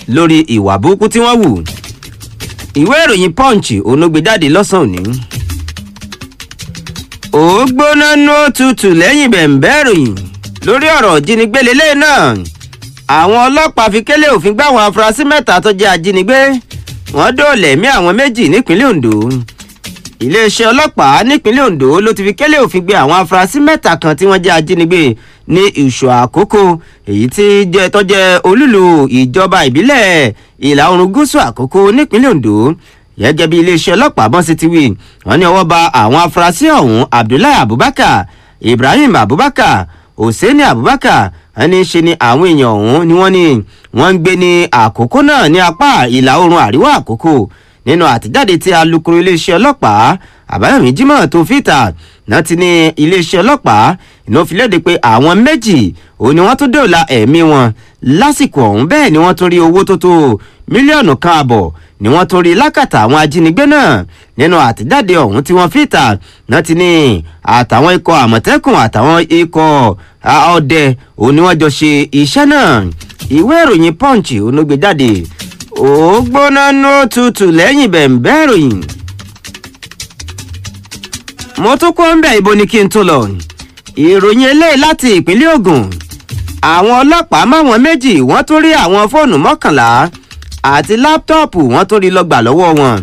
lórí ìwà burúkú tí wọ́n wù ìwé ìròyìn punch onúgbèjáde lọ́sàn-án òní. ó gbóná nú òtútù lẹ́yìn bẹ̀ǹbẹ́ ìròyìn lórí ọ̀rọ̀ ìjínigbé lélẹ́yìn náà àwọn ọlọ́pàá fi kélé òfin gbá àwọn afurasí mẹ́ta tó jẹ́ ajínigbé wọ́n dóòlà ẹ̀mí àwọn méjì nípínlẹ̀ ondo iléeṣẹ́ ọlọ́pàá nípínlẹ̀ ondo ló ti fi kélé òfin gbé àwọn afurasí mẹ́ta kan tí wọ́n jẹ́ ajínigbé ní ìṣọ̀ àkókò èyí tí jẹ́ tó jẹ́ olúlu ìjọba ìbílẹ̀ ìlà oòrùn gúúsù àkókò nípínlẹ̀ ondo gẹ́gẹ́ bí iléeṣẹ́ ọlọ́pàá bọ́n sí ti wí wọ́n ní ọwọ́ ba àwọn afurasí ọ̀hún abdullahi abubakar ibrahim abubakar hosseini abubakar ẹni ṣe ni àwọn èèyàn ọ̀hún ni wọ́n ní wọ́n ń gbé ní àkókò náà ní apá ìlà oòrùn àríwá àkókò nínú àtijáde tí alūkkóró iléeṣẹ́ ọlọ́pàá àbáyọ̀mí jimoh tó fìtà náà ti ní iléeṣẹ́ ọlọ́pàá iná fi léde pé àwọn méjì òun ni wọ́n tún dòòlà ẹ̀mí wọn lásìkò ọ̀hún bẹ́ẹ̀ ni wọ́n tún rí owó tó tó mílíọ̀nù kan àbọ̀ ni wọ́n tún rí lákàtà àwọn ajínigbé náà nínú àtijáde ọ̀hún tí wọ́n fìtà náà ti ní àtàwọn ikọ̀ àmọ̀tẹ́kùn àtàwọn ikọ̀ ọdẹ òun ni wọ́n jọ ṣe iṣẹ́ náà ìwé ìròyìn punch onúgbèjáde ó gbóná nú tutù lẹ́yìn bẹ̀ǹbẹ́ ìròyìn mo tún kó ń bẹ̀ ibo ni kí n tó lọ ìròyìn eléyìí láti ìpínlẹ̀ ogun àwọn ọlọ́pàá máwọn méjì wọ́n tún rí àwọn fóònù mọ́kànlá àti láptọ́ọ̀pù wọ́n tún rí lọ́gbà lọ́wọ́ wọn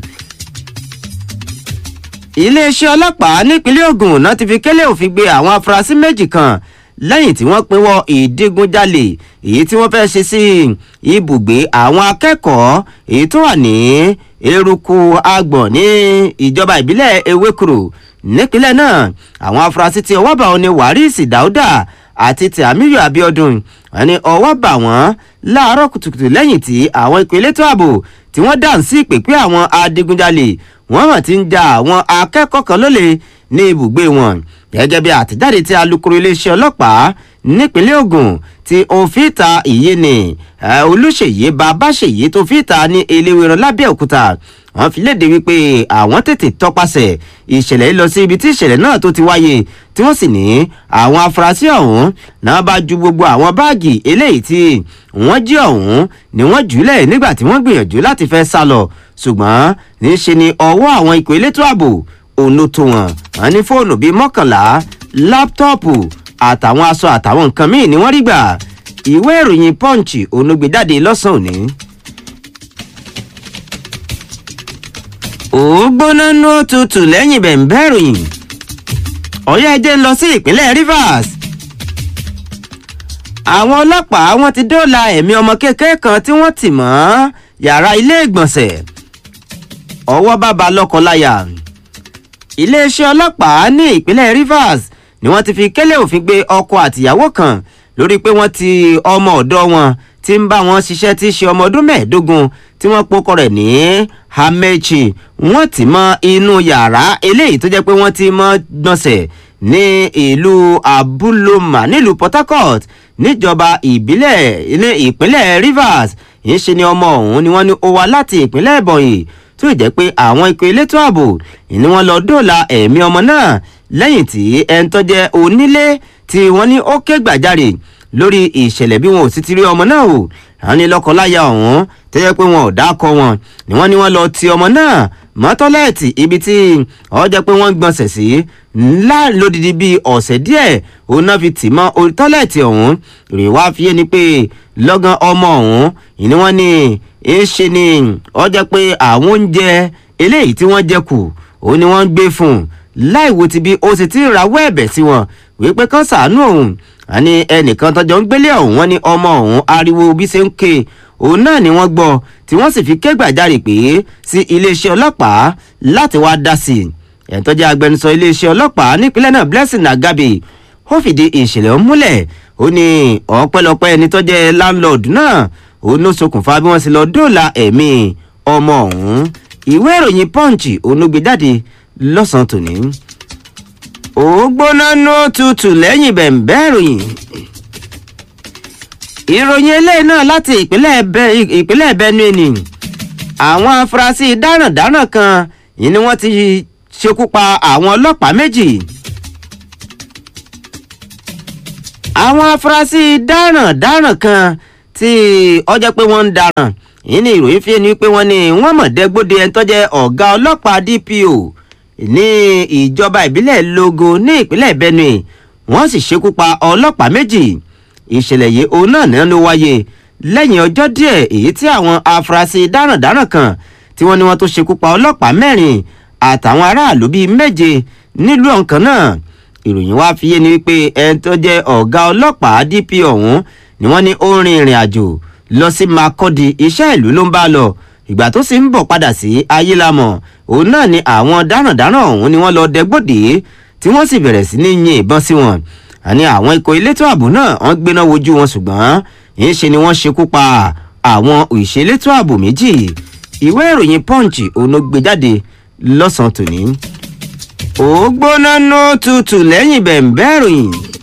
iléeṣẹ́ ọlọ́pàá nípínlẹ̀ ogun náà ti fi kélé òfin gbé àwọn afurasí méjì kan lẹ́yìn tí wọ́n pinwọ́ ìdígunjalè èyí tí wọ́n fẹ́ ṣe sí ibùgbé àwọn akẹ́kọ̀ọ́ èyí tó wà ní eruku agbọ̀n ní ìjọba ìbílẹ̀ ewékuru nípínlẹ̀ náà àwọn afurasí tí ọwọ́ bá wọn ni waris dauda àti tìámíyù abiodun wọn ni ọwọ́ bá wọn láàárọ̀ kùtùkùtù lẹ́yìn tí àwọn ìpè elétò ààbò tí wọ́n dà sí ìpèpè àwọn adigunjalè wọ́n hàn ti ń ja àwọn akẹ́kọ̀ọ́ kan lólè ní ibùgbé wọn gẹ́gẹ́ bí àtẹ̀jáde tí alūkkóró iléeṣẹ́ ọlọ́pàá nípínlẹ̀ ogun ti òfìta ìyéni olùṣèyí babáṣèyí tó fìta ní eléwéran lábẹ́òkúta wọ́n fi léde wípé àwọn tètè tọpasẹ̀ ìṣẹ̀lẹ̀ yìí lọ sí ibi tí ìṣẹ̀lẹ̀ náà tó ti wáyé tí wọ́n sì ní àwọn afurasí ọ̀hún náà bá ju gbogbo àwọn báàgì eléyìí tí wọ́n jí ọ̀hún ni wọ́n jùlẹ̀ nígbà tí wọ́n gbìyànjú láti fẹ́ sá lọ ṣùgbọ́n níṣe ni ọwọ́ àwọn ikọ̀ elétò ààbò òun ló tó wọn wọn ní fóònù bíi mọ́kànlá láptọ́ọ̀pù àtàwọn aṣọ àtàwọn nǹkan míì ni wọ́n rí gbà ìwé ìròyìn punch onúgbèjáde lọ́sàn-án òní. ó gbóná nú tutù lẹ́yìn bẹ̀ǹbẹ́ ìròyìn ọ̀yá ẹjẹ́ ń lọ sí ìpínlẹ̀ rivers àwọn ọlọ́pàá wọn ti dóòlà ẹ̀mí ọmọ kékeré kan tí wọ́n tì mọ́ yàrá ilé ìgbọ̀nsẹ̀ ọwọ́ bàbá lọ́kọ̀ọ́láyà iléeṣẹ́ ọlọ́pàá ní ìpínlẹ̀ rivers ni wọ́n ti fi kélé òfin gbé ọkọ àtìyàwó kan lórí pé wọ́n ti ọmọ ọ̀dọ́ wọn tí ń bá wọn ṣiṣẹ́ tí í ṣe ọmọ ọdún mẹ́ẹ̀ẹ́dógún tí wọ́n pokọ rẹ̀ ní hamechi wọ́n ti mọ inú yàrá eléyìí tó jẹ́ pé wọ́n ti mọ gbọ̀nsẹ̀ ní ìlú abúlọ́mà nílùú port harcourt níjọba ìbílẹ̀ ní ìpínlẹ̀ rivers yìí ṣe ni ọmọ ọ̀hún ni wọ́n ní ó wá láti ìpínlẹ̀ ebonyi tó jẹ́ pé àwọn ikọ̀ elétò ààbò ni wọ́n lọ dóòlà ẹ̀mí ọmọ náà lẹ́yìn tí ẹni tó jẹ́ onílé tí wọ́n ní ó ké gbàjarè lórí ìṣẹ̀lẹ̀ bí wọn ò sì ti rí ọmọ náà o àwọn ní lọ́kọláya ọ̀hún tó jẹ́ pé wọn ò dákọ wọn ni wọ́n ní wọ́n lọ ti ọmọ náà mọ́ tọ́lẹ́ẹ̀tì ibi tí ọ jẹ́ pé wọ́n gbọ̀nsẹ̀ sí ńlá lódìdí bíi ọ̀sẹ̀ díẹ̀ òun náà fi tì mọ́ orí tọ́lẹ́ẹ̀tì ọ̀hún rè wá fi yé ni pé lọ́gán ọmọ ọ̀hún ìní wọ́n ní èéṣe ni ọ jẹ́ pé àwọn oúnjẹ eléyìí tí wọ́n jẹ kù òun ni wọ́n ń gbé fún un láìwo ti bí ó sì ti rawọ́ ẹ̀bẹ̀ sí wọn wípé kán sàánú òun àní ẹnìkan tọjọ ń gbélé ọ̀hún wọn ní ọmọ ọ̀hún ariwo bí ṣe ń ké òun náà ni wọ́n gbọ́ tí wọ́n sì fi ké gbàjarè pé sí iléeṣẹ́ ọlọ́pàá láti wá dá sí i ẹ̀ńtọ́jà agbẹnusọ iléeṣẹ́ ọlọ́pàá nípínlẹ̀ náà blessing agabe ó fìdí ìṣẹ̀lẹ̀ ọ̀hún múlẹ̀ ó ní ọ̀pẹ́lọpẹ́ ẹni tó jẹ́ landlord náà òun ló ṣokùnfà bí wọ́n sì lọ dóòlà ẹ̀mí ọmọ ọ̀hún ìwé ìròyìn punch òun ló gbé jáde lọ́sàn-án tòní ó gbóná nú tutù lẹ́yìn bẹ̀ǹbẹ́ ìròyìn ìròyìn eléyìí náà láti ìpínlẹ̀ benue ni àwọn afurasí dáràndáràn kan yìí ni wọ́n ti ṣekú pa àwọn ọlọ́pàá méjì àwọn afurasí dáràndáràn kan tí ọjọ́ pé wọ́n ń daràn yìí ni ìròyìn fi ni pé wọ́n ní wọ́n mọ̀ dẹ́gbóde ẹni tó jẹ́ ọ̀gá ọlọ́pàá DPO ní ìjọba ìbílẹ̀ Logo ní ìpínlẹ̀ Benue wọ́n sì ṣekú pa ọlọ́pàá méjì ìṣẹ̀lẹ̀ yìí òun náà náà ló wáyé lẹ́yìn ọjọ́ díẹ̀ èyí tí àwọn afurasí dáràndáràn kan tí wọ́n ní wọ́n tó ṣekú pa ọlọ́pàá mẹ́rin àtàwọn aráàlú bíi méje nílùú ọ̀kan náà ìròyìn wá fi yé ni wípé ẹni tó jẹ́ ọ̀gá ọlọ́pàá DPO ọ̀hún ni wọ́n ní ó rin ìrìn àjò lọ sí Makurdi iṣẹ́ ìlú ló ń bá lọ ìgbà tó sì ń bọ̀ padà sí ayélamọ̀ òun náà ni àwọn dáràndáràn ọ̀hún ni wọ́n lọ dẹgbòdì tí wọ́n sì bẹ̀rẹ̀ sí ní yin ìbọn sí wọn àní àwọn ikọ̀ elétò ààbò náà wọ́n gbéná wojú wọn ṣùgbọ́n ìṣe ni wọ́n ṣekú pa àwọn òṣèlétò ààbò méjì ìwé ìròyìn Punch òun ló gbé jáde lọ́sàn-án tòní ó gbóná nú tutù lẹ́yìn bẹ̀ǹbẹ́ ìròyìn